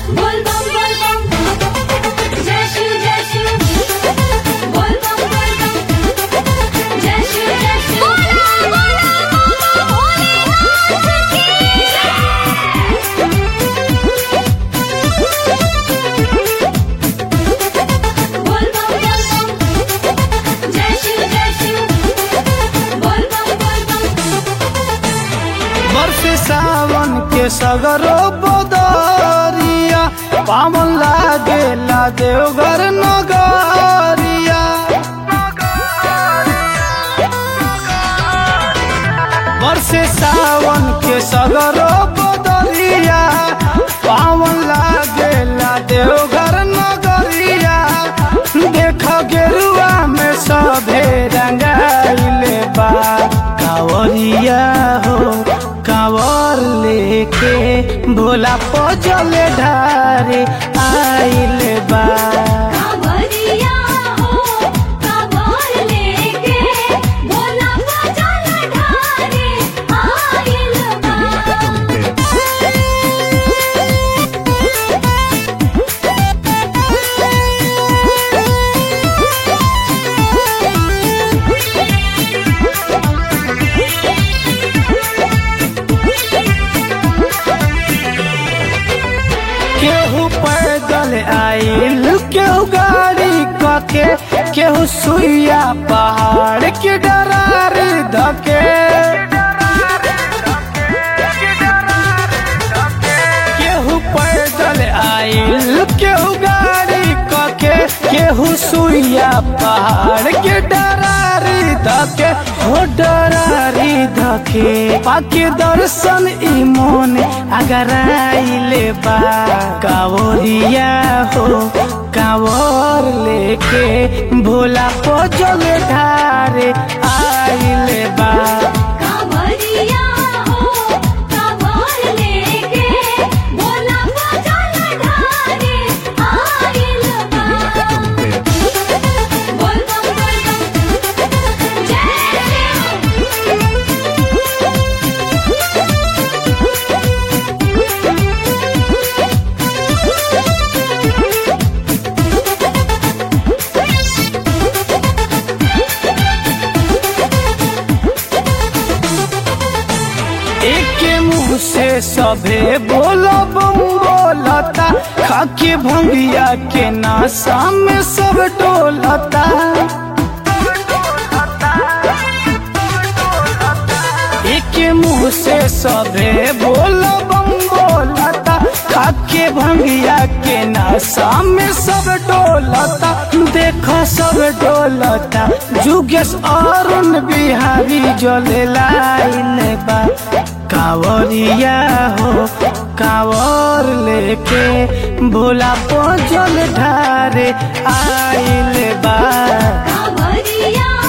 बोल बम बोल बम जय शिव जय शिव बोल बम बोल बम जय शिव जय शिव बोला बोला भोलेनाथ की बोल बम बोल बम जय शिव जय शिव बोल बम बोल बम वर्ष सावन के सगरो बदरिया पावन लागेला देवघर नगरिया वर्ष सावन के सगरो बदरिया पावन लागेला देवघर नगरिया देख गेरुआ में सभे रंगाइले बा कावरिया हो कावर लेके भोला पजल ढारे आइले बा कांवरिया हो कांवर लेके भोला बजल ढारे आइल बा केहू पैदल आइल केहू गाड़ी कके केहू सुइया पहाड़ के डरार धके केहू पैदल आइल केहू गाड़ी कके केहू सुइया पहाड़ के डरारी धके हो डरारी धके पाके दर्शन ई मोन अगर आइले बा कावरिया हो कावर लेके भोला पजल ढारे आइले बा कांवरिया हो कांवर लेके भोला बजल ढारे आइल बा बोल बम बोल बम जय एक मुंह से सभे बोलो बम बोलता खाके भंगिया के नासा में सब डोलता एक मुंह से सभे बोलो बम बोलता खाके भंगिया के नासा में सब डोलता देखो सब डोलता जुगेश अरुण बिहारी जले लाइन बा कावरिया हो कावर लेके भोला पजल ढारे आइल बा कांवरिया